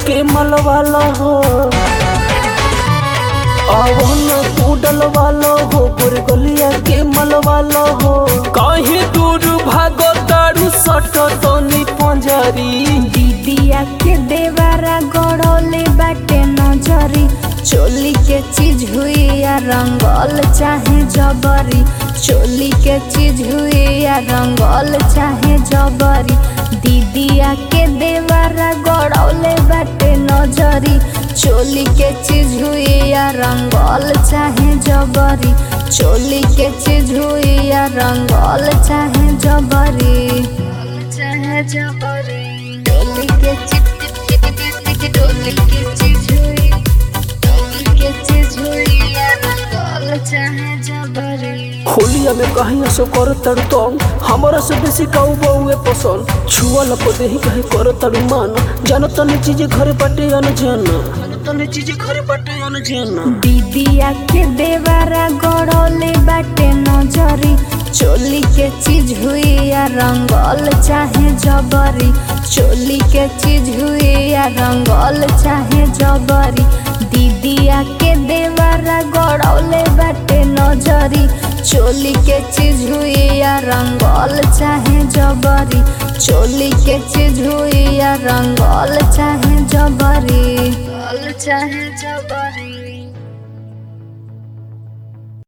के मलवाला हो आवन कूडल वाला हो गुरगुलिया के मलवाला हो कहीं दूर भागो तारू सट तनी पंजरी दीदिया के देवारा गड़ौले बाटे नजरी चोली के चीज हुई या रंगल चाहे जबरी चोली के चीज हुई या रंगल चाहे जबरी दीदिया के देवारा गड़ौले बाटे नजरी चोली के चीज हुई या रंगल चाहे जबरी चोली के चीज हुई या रंगल चाहे जबरी चाहे जबरी डोली के चिप चिप चिप चिप चिप डोली के चीज हुई डोली के चीज हुई या रंगल चाहे जबरी होलिया में कहीं असो कर तड़ू तो हमारा से बेसी काऊ बहुए पसंद छुआ लपो देही कहे कर तड़ू मान जानो तनी चीज घरे बाटे अनजान जानो तनी चीज घरे बाटे अनजान दीदिया के देवारा गड़ौले बाटे नजरी चोली के चीज हुई या रंगल चाहे जबरी चोली के चीज हुई या रंगल चाहे जबरी दीदिया के देवारा गड़ौले बाटे नजरी चोली के चीज हुई या रंगल चाहे जबरी चोली के चीज हुई या रंगल चाहे जबरी चाहे जबरी